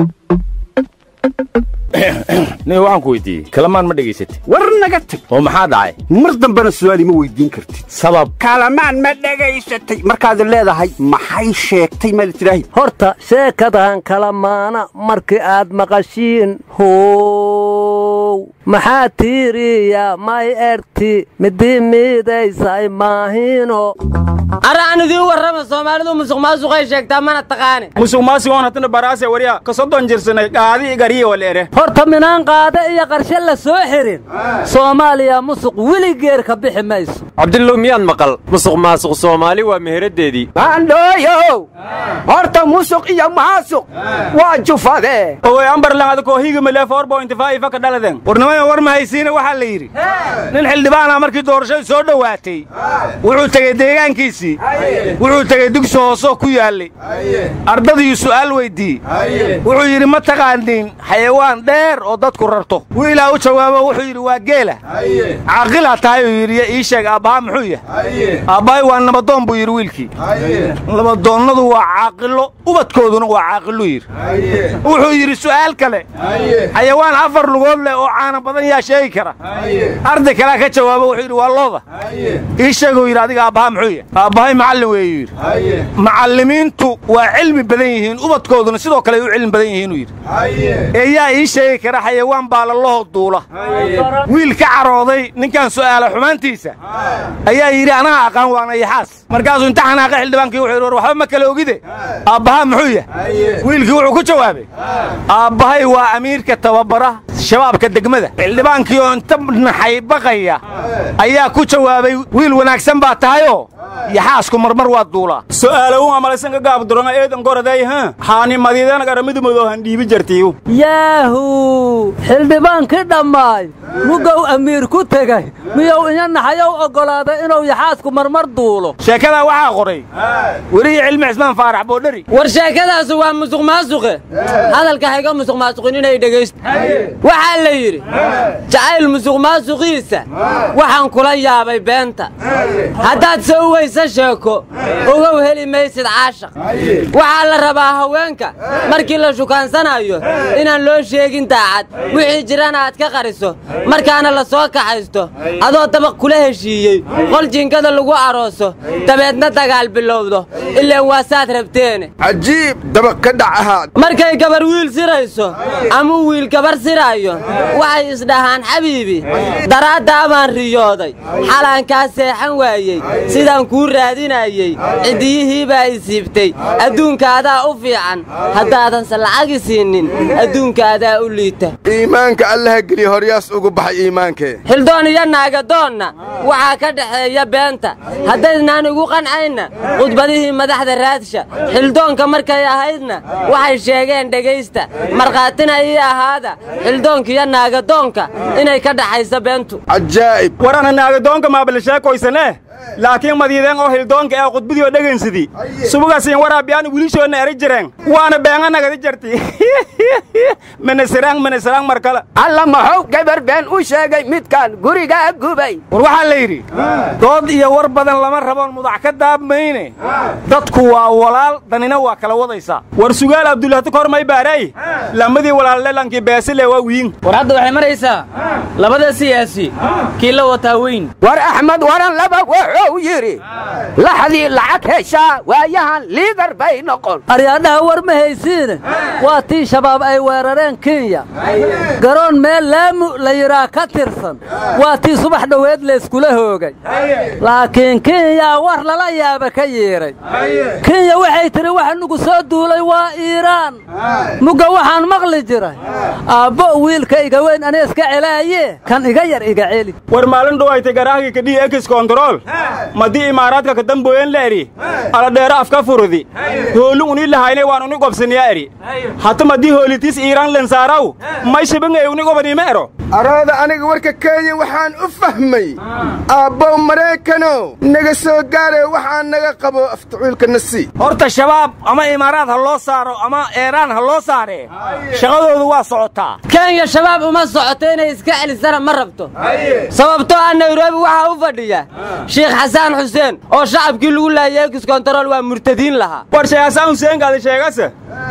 nin waxaan ku weydiiyey kalamaan ma dhegaysatay war naga tag oo maxaa dhacay mar dambena su'aali ma weydiin kartid sabab kalamaan ma dhegaysatay markaad leedahay maxay sheegtay maad tidhaahi horta sheekadan kala maana markii aad maqashiin how maxaa tiiriya may erti midii miidaysay maahino ara aan idiin warrama soomaalidu musuq maasuqay sheegtaa mana taqaane musuq maasigoon hatana baraase wariya ka soddon jirsanay qaadi igariya waleere horta minaan qaade iyo qarshe la soo xirin soomaaliya musuq weligeer ka bixi mayso cabdillow miyaad maqal musuq maasuq soomaali waa meheraddeedii maandhooyow horta musuq iyo maasuq waa jufadee owe ambarlan adakoo higamale four point five ka dhaladen warnimada war mahaysiina waxaa la yidhi nin xildhibaana markii doorashadu soo dhowaatay wuxuu tegey deegaankiisii wuxuu tegey dugsi hoosoo ku yaallay ardadiiyu su'aal weyddiiyey wuxuu yidhi ma taqaaniin xayawaan dheer oo dadku rarto wiilaa u jawaabo wuxuu yidhi waa geela caaqilaa tahay uu yidhi ii sheeg aabbaha muxuu yahay aabbahay waa nabadoon buu yidhi wiilkii nabadoonnadu waa caaqilo ubadkooduna waa caaqiluu yidhi wuxuu yidhi su'aal kale xayawaan afar lugood leh oo caana badan yaa sheegi kara arday kalea ka jawaabo wuxuu yidhi waa looda ii sheeguu yidhi adiga aabbaha muxuu yahay aabbahay macallin weeyuu yidhi macallimiintu waa cilmi badan yihiin ubadkooduna sidoo kale ay u cilmi badan yihiinuu yidhi ee yaa ii sheegi kara xayawaan baalalahoo duula wiil ka carooday ninkan su'aala xumaantiisa ayaa yidhi anaha aqaan waana yaxaas markaasuu inta xanaaqa xildhibaankii wuxuu yidhi war waxba ma kala ogide aabbaha muxuu yahay wiilkii wuxuu ku jawaabay aabbahay waa amiirka tababara shabaabka degmada xildhibaankii oo inta naxay baqaya ayaa ku jawaabay wiil wanaagsan baa tahayoo yaxaasku marmar waa duulaa su'aalowu amalaysan ka gaabduranga eedan goraday ha haani madiidana garamidumadoo han dhiibi jartiyu yaahu xildhibaankii dhammaay mugow amiir ku tegay miyuu inya naxayow oggolaaday inuu yaxaasku marmar duulo sheekadaa waxaa qoray welihii cilmi cismaan faarax boodheri war sheekadaasu waa musuq maasuqe hadalka hayga musuq maasuqin inay dhegaysto waxaa la yidhi jacayl musuq maasuqiisa waxaan kula yaabay beenta haddaad soo weysa sheeko ogow heli maysid caashaq waxaa la rabaa haweenka markii la shukaansanayo inaan loo sheegin daacad wixii jirana aad ka qariso markaana la soo kaxaysto adoo dabaq kula heshiiyey qol jinkada lagu arooso dabeedna dagaal bilowdo ilaan waasaad rabteene cajiib dabaq ka dhac ahaad markay gabar wiil sirayso ama wiil gabar siraayo waxay isdhahaan xabiibi daraaddaa baan riyooday xalaan kaa seexan waayey sidaan kuu raadinayey ciddiyihii baa isiibtay adduunkaadaa u fiican haddaadanse lacagi siinin adduunkaadaa u liita iimaanka allaha geliya horyaas ugu baxay iimaankee xildoon iyo naagadoonna waxaa ka dhexeeya beenta haddaydnaan igu qancayna khudbadihii madaxda raadsha xildoonka markay ahaydna waxay sheegeen dhegaysta markhaatina ii ahaada xildoonkiiyo naagadoonka inay ka dhaxayso beentu cajaa'ib warana naagadoonka maabilisheekoysane laakiin madiideen oo hildoonka ee khudbadii oo dhegaynsidi subugasiin waraabiyaan wiilishoodna eri jireen waana beenga nagadi jarti minisiraan minisiraan mar kale alla maxuu gabar been u sheegay midkaan gurigaa gubay war waxaa la yidhi dood iyo war badan lama raboon mudac ka daabmayne dadku waa walaal danina waa kala wadaysaa war sugaal abdullahti kor may baaray lamadii walaalleelankii beesile waa wiin war hadda waxay maraysaa labada siyaasi kii la wataa weyn war axmed waran laba wuxuu yidhi laxdii lacag heshaa waayahan liidar bay noqon aryaadhaha war ma haysiine waa tii shabaab ay weerareen kenya garoon meel laamu la yidhaa ka tirsan waa tii subax dhoweed layskula hoogay laakiin kenya war lala yaaba ka yeedhay kenya waxay tidhi waxa nugu soo duulay waa iiraan mugga waxaan maqli jiray aabbo wiilka iga weyn ani iska celaaye kan iga yar iga celi war maalin dhowaytay garaahgii kadhii ekis kontarool madii imaaraadka ka dambooyen la eri aladheero afka furudi hoolin uni lahaynay waan uni gobsaniyaa eri hata madii hoolitiis iiraan lensaaraw may shibingay uni gobaniima ero arooda aniga warka kenya waxaan u fahmay aabbow maraykanow naga soo gaaree waxaa naga qabo aftacuulka nasi horta shabaab ama imaaraad ha loo saaro ama eeraan ha loo saaree shaqadoodu waa socotaa kenya shabaab uma socoto inay iska celisana ma rabto sababtoo ah nairobi waxaa u fadhiya shiikh xasaan xuseen oo shacabkii lagu laayay ekis kontarool waa murtadiin lahaa war sheekh xasaan xuseen gaadi sheegase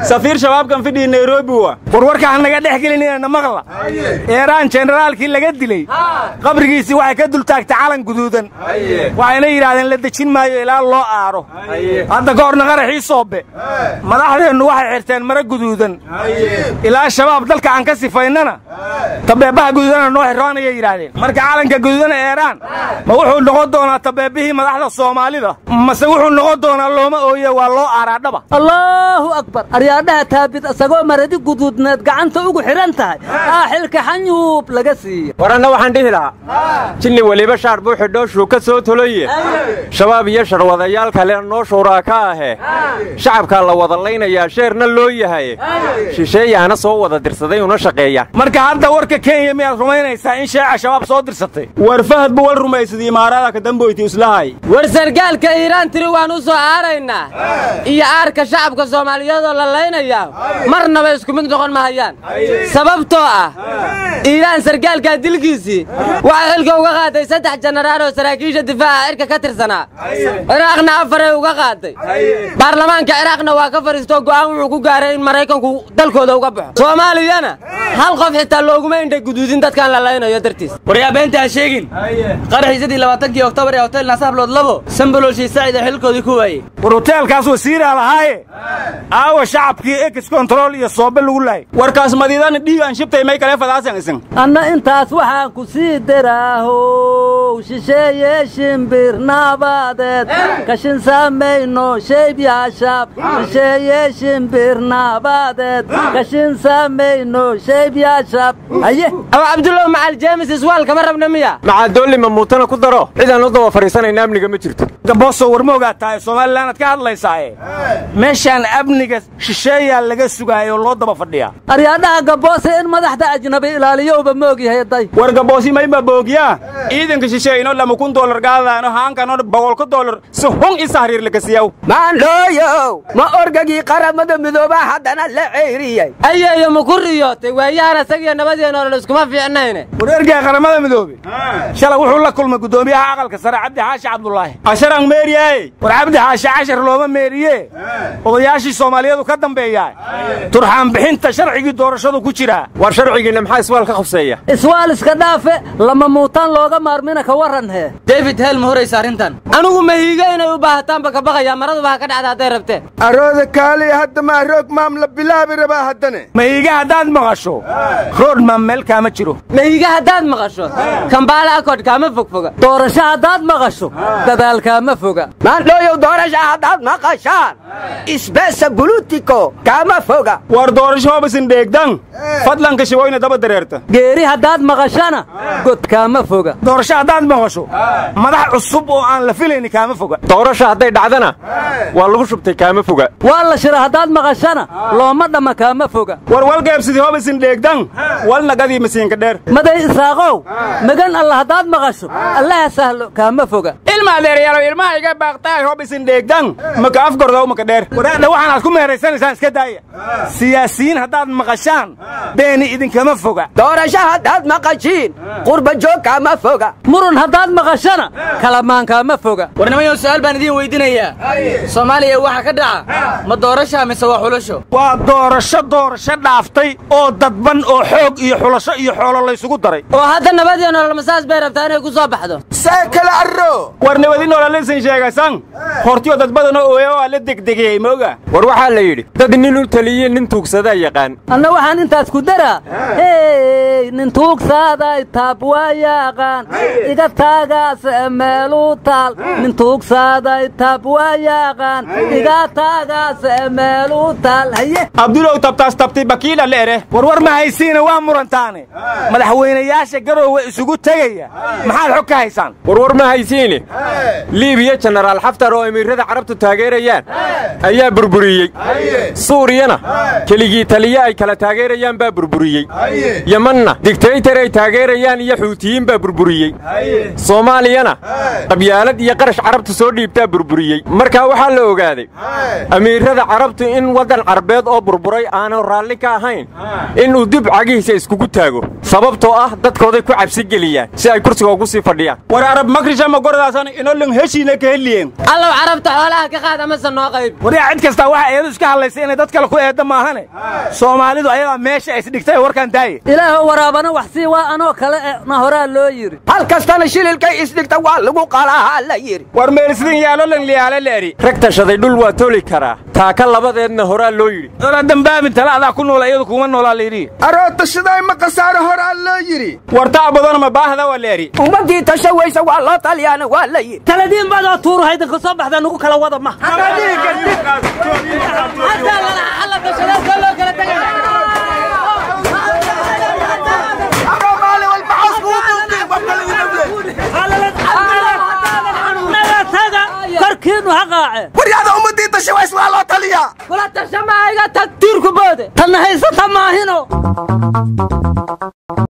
safiir shabaabkan fidhii nairobi wa warwarka ha naga dhex gelinina maqla eeraan jenaraalkii laga dilay qabrigiisii waxay ka dultaagtay calan guduudan waxayna yidhaahdeen la dejin maayo ilaa loo aaro hadda ka horna qaraxii soobe madaxdeennu waxay xirteen mara guduudan ilaa shabaab dalka aan ka sifaynana tabeebaha guduudana noo xirroonayay yidhaahdeen marka calanka guduudana eeraan ma wuxuu noqon doonaa tabeebihii madaxda soomaalida mase wuxuu noqon doonaa looma ooye waa loo aaraadhaba allaahu akbar aryaadhaha taabid isagoo maradi guduudneed gacanta ugu xidhan tahay aa xilka xanyuub laga siiya war anna waxaan dhihi lahaa jinni weliba shaar buu xidhooshuu ka soo toloye shabaab iyo sharwadayaal kalena noo shuuraa ka ahe shacabkaa la wada laynayaa sheerna loo yahay shisheeyaana soo wada dirsaday una shaqeeyaan marka hadda warka kenya miyaad rumaynaysaa in sheeca shabaab soo dirsatay war fahad bu wal rumaysaday imaaraada ka damboyti islahay war sargaalka iiraan tiri waan u soo aaraynaa iyo aarka shacabka soomaaliyeedoo la laynayaa marnaba isku mid noqon mahayaan sababtoo ah iiraan sargaalkaa dilkiisii waxay xilka uga qaaday saddex jenaraal oo saraakiisha difaaca cirka ka tirsanaa ciraaqna afaray uga qaaday baarlamaanka ciraaqna waa ka fadhiistoo go'aan wuxuu ku gaaray in maraykanku dalkooda uga baxo soomaaliyana hal qof xitaa looguma indha guduudin dadkaan la laynayo dartiis waryaa beenta ha sheegin qaraxiisadii labaatankii oktoobar ee hotel naasablood labo sambololshii sacida xilkoodii ku waayey war hoteelkaas wasiiraa lahaaye aawa shacabkii ex control iyo soobe lagu laayay warkaas madiidana dhiig aan shibtay may kale fadaasan isin anna intaas waxaan ku sii daraahow shisheeye shimbir naabadeed kashin samayno shayb yaashaab shisheeye shimbir naabadeed kashin samayno shayb yaashaab haye aw cabdullow macal jeemis iswaal kama rabna miya macadoolli mamuutana ku daro cidaan u daba fadhiisanayna amniga ma jirto gaboso war ma ogaa tahay somalilanad ka hadlaysaaye meeshaan amniga shisheeyaa laga sugaayoo loo daba fadhiyaa aryaadhaha gaboose in madaxda ajnabi ilaaliyowba ma ogyahay day war gaboosi mayba boogyaa ciidanka shisheeyno lama kun doolar gaadaano haankano boqolka doolar si hun isa hariir lakasiyaw maandhooyow ma orgagii qaramada midoobaa haddana la ceyriyey ayeeyo maku riyootay waayahan isagiyo nabadeenna olan iskuma fiicnayne war ergaa qaramada midoobe shalay wuxuu la kulmay guddoomiyaha aqalka sare cabdi xaashi cabdulaahi casharaan meeriyaay war cabdi xaashi cashar looma meeriye odayaashii soomaaliyeedu ka dambeeyaa turxaan bixinta sharcigii doorashadu ku jiraa war sharcigiinna maxaa iswaal ka qabseeya iswaal iska dhaafe lama muutaan looga maarmina ka warran hee david hel ma horaysa arrintan anigu mahiiga inay u baahataanba ka baqayaa maraduba ha ka dhacda hadday rabteen arooda kaaliya hadda maa roog maam la bilaabi rabaa haddane mahiiga haddaad maqasho roodmaan meel kaama jiro mahiiga haddaad maqasho kambaala akod kaama fogfoga doorasho haddaad maqasho dadaalkaama foga maandhooyow doorasha haddaad maqashaan isbeesa bulutiko kaama foga war doorasho hobasin dheegdan fadlanka shiboyna daba dareerta geeri haddaad maqashana god kaama foga doorasho haddaad maqasho madax cusub oo aan la filayni kaama foga doorasha hadday dhacdana waa lagu shubtay kaama foga waa la shira haddaad maqashana looma dhamma kaama foga war walgeebsidii hobasin dheegdan walnagadii masiinka dheer maday isaaqow magan alla haddaad maqasho allaha sahlo kaama foga ilma adeeryaalow ilmaha iga baaqtaay hobisin dheegdan maka afgordow maka dheer waraadha waxaan aad ku meeraysanaysaan iska daaya siyaasiyiin haddaad maqashaan beeni idinkama foga doorasho haddaad maqashiin qurba joog kaama foga murun haddaad maqashana kalamaan kaama foga warnimayow su'aal baan idiin weydinayaa soomaaliya waxa ka dhaca ma doorasha mise waa xulasho waa doorasho doorasho dhaaftay oo dadban oo xoog iyo xulasho iyo xoolo laysugu daray oo hadda nabadiyo nolol masaas bay rabtaa inay ku soo baxdo saa kala arro war nabadi nololaysan sheegasan hortiyo dad badanoo ooya oo aan la degdegeyey mooga war waxaa la yidhi dad nin u taliye nin tuugsadaa yaqaan anna waxaan intaas ku daraa hey nin tuugsaaday taab waa yaaqaan iga taagaase meeluu taal nin tuugsaaday taab waa yaaqaan iga taagaase meeluu taal haye abdulow tabtaas tabtay bakiila la ere warwar ma haysiina waa murantaane madaxweynayaasha garoowe isugu tegaya maxaad xog ka haysaan warwar ma haysiine liibiya jenaraal xaftar oo emiirada carabtu taageerayaan ayaa burburiyey suuriyana keligii taliye ay kala taageerayaan baa burburiyey yemanna yemenna digtaytar ay taageerayaan iyo xuutiyiin baa burburiyey soomaaliyana qabyaalad iyo qarash carabta soo dhiibtaa burburiyey markaa waxaa la ogaaday amiirada carabtu in waddan carbeed oo burburay aanu raalli ka ahayn inuu dib cagihiisa iskugu taago sababtoo ah dadkooday ku cabsi geliyaan si ay kursiga ugu sii fadhiyaan war arab makrisha ma goradaasan inolan heshiina ka heliyeen allow carabta xoolaha ka qaad amase noo qayb waryaa cid kastaa waxa eedu iska hadlaysay inay dad kale ku eedda maahane soomaalidu ayagaa meesha isdhigtay warkaan daaye ilaahow waraabana wax sii waa anoo kale e na horaa loo yidhi hal kastana shililkay isdhigta waa lagu qalaaha la yidhi war meelsidin yaalolan liyaale leeri rag tashaday dhul waa toli karaa taaka labadeedna horaa loo yidhi dala dambaabin tala adaa ku noola iyadu kuma noolaa layidhi arootashaday ma khasaaro horaa loo yidhi wartaa badana ma baahda waa leeri ummaddii tasha weysa waa loo talyaana waa la yidhi taladiin badoo tuuru haydanka soo baxda nugu kala wada ma korkiinu ha qaace waryaada ummaddii tasha ways waa loo taliyaa kula tashamaaga tag tiirku boode tanna haysata maahino